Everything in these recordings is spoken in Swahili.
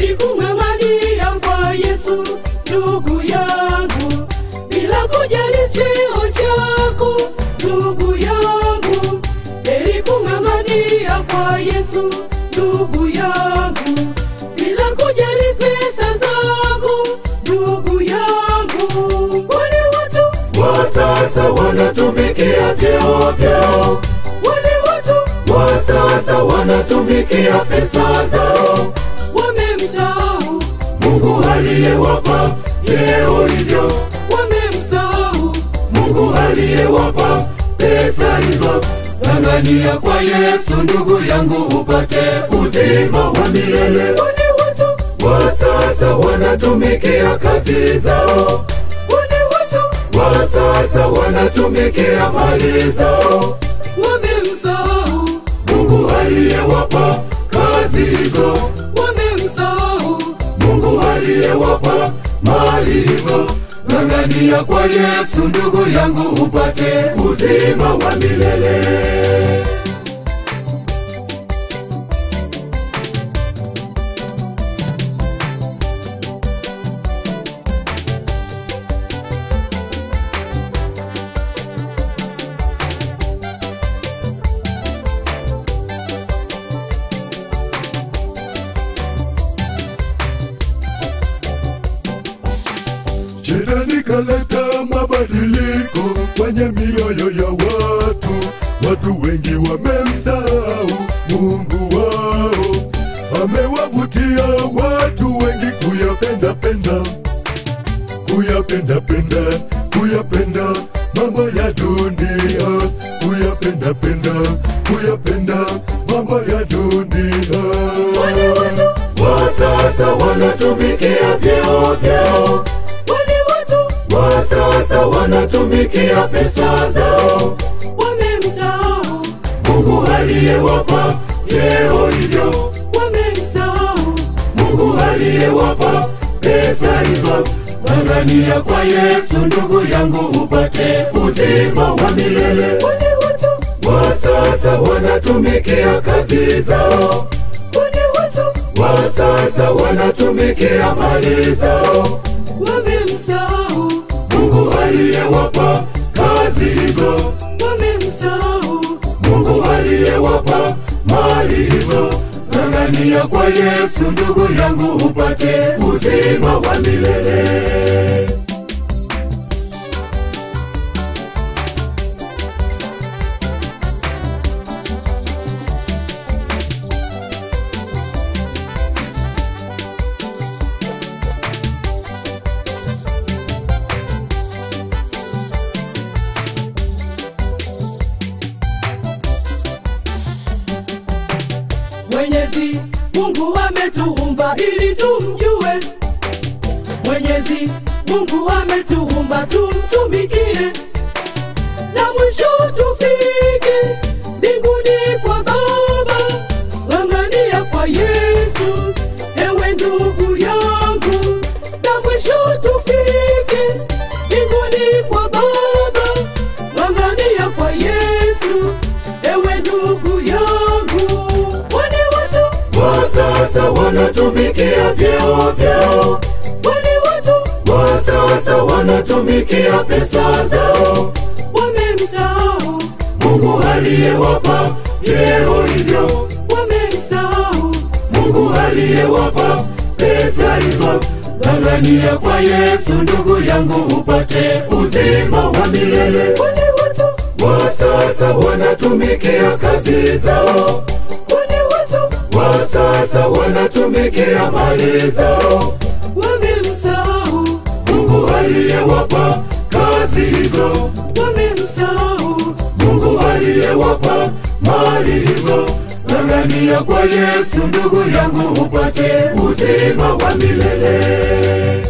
heri kung'ang'ania kwa Yesu ndugu yangu, bila kujali cheo chako ndugu yangu, heri kung'ang'ania kwa Yesu ndugu yangu, bila kujali pesa zako ndugu yangu, wale watu wa sasa wanatumikia vyeo vyao, wale watu wa sasa wanatumikia pesa zao. wamemsahau, Mungu aliyewapa vyeo hivyo, wamemsahau Mungu aliyewapa pesa hizo. Ng'ang'ania kwa Yesu ndugu yangu, upate uzima wa milele. wale watu Wa sasa wanatumikia kazi zao, wale watu wa sasa wanatumikia mali zao. wamemsahau, Mungu aliyewapa kazi hizo, wamemsahau, Mungu aliyewapa mali hizo. Ng'ang'ania kwa Yesu ndugu yangu, upate uzima wa milele. Shetani kaleta mabadiliko kwenye mioyo ya watu. Watu wengi wamemsahau Mungu wao, amewavutia watu wengi kuyapenda penda, kuyapenda penda, kuyapenda mambo ya dunia, kuyapenda penda, kuyapenda mambo ya dunia. wale watu Wa sasa wanatumikia vyeo vyao wale watu wa sasa wanatumikia pesa zao. wamemsahau, Mungu aliyewapa vyeo hivyo, wamemsahau, Mungu aliyewapa pesa hizo. Ng'ang'ania kwa Yesu ndugu yangu, upate uzima wa milele. wale watu Wa sasa wanatumikia kazi zao, wale watu wa sasa wanatumikia mali zao. wamemsahau, Mungu aliyewapa kazi hizo wamemsahau, Mungu aliyewapa mali hizo. Ng'ang'ania kwa Yesu ndugu yangu, upate uzima wa milele. Mwenyezi Mungu ametuumba ili tumjue. Mwenyezi Mungu ametuumba tumtumikie, na mwisho tufike mbinguni kwa Baba. Ng'ang'ania kwa Yesu, ewe ndugu yangu, na mwisho tufike mbinguni kwa Baba. Ng'ang'ania kwa Yesu, ewe ndugu yangu. Wale watu Wa sasa wanatumikia vyeo vyao, wale watu wa sasa wanatumikia pesa zao. wamemsahau, Mungu aliyewapa vyeo hivyo, wamemsahau, Mungu aliyewapa pesa hizo. Ng'ang'ania kwa Yesu ndugu yangu, upate uzima wa milele. wale watu Wa sasa wanatumikia kazi zao, wale watu wa sasa wanatumikia mali zao. wamemsahau, Mungu aliyewapa kazi hizo, wamemsahau, Mungu aliyewapa mali hizo. Ng'ang'ania kwa Yesu ndugu yangu, upate uzima wa milele.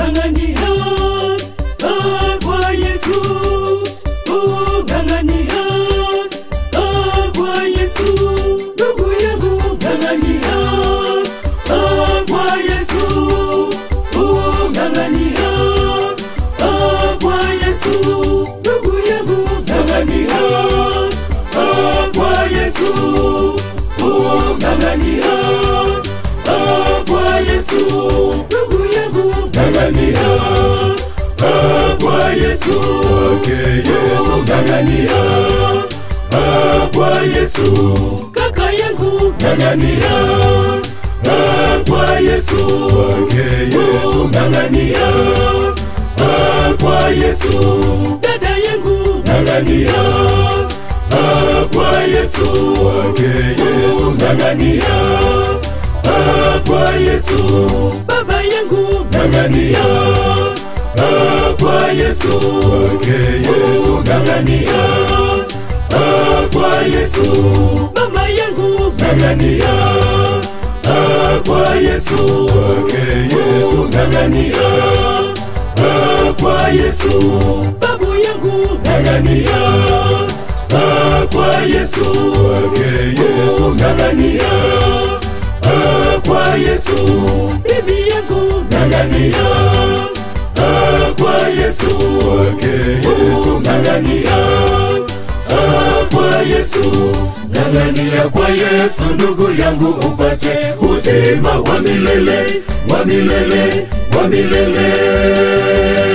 ng'ang'ania ah, kwa Yesu oh, ng'ang'ania ah, kwa Yesu ndugu yangu ng'ang'ania ah, kwa Yesu oh, ng'ang'ania ah, kwa Yesu ndugu yangu ng'ang'ania ah, kwa Yesu oh, ng'ang'ania ah, kwa Yesu ndugu yangu ng'ang'ania ah, kwa Yesu Kwake Yesu ng'ang'ania ah, kwa Yesu kaka yangu ng'ang'ania ah, kwa Yesu Kwake Yesu ng'ang'ania ah, kwa Yesu dada yangu ng'ang'ania ah, kwa Yesu Kwake Yesu ng'ang'ania ah, kwa Yesu baba yangu ng'ang'ania ah, kwa Yesu Kwake Yesu ng'ang'ania ah, kwa Yesu mama yangu ng'ang'ania ah, kwa Yesu Kwake Yesu ng'ang'ania ah, kwa Yesu babu yangu ng'ang'ania ah, kwa Yesu Kwake Yesu ng'ang'ania ah, kwa Yesu bibi yangu ng'ang'ania ah, kwa Yesu Kwake Yesu ng'ang'ania ah, kwa Yesu ng'ang'ania kwa Yesu ndugu yangu upate uzima wa milele wa milele wa milele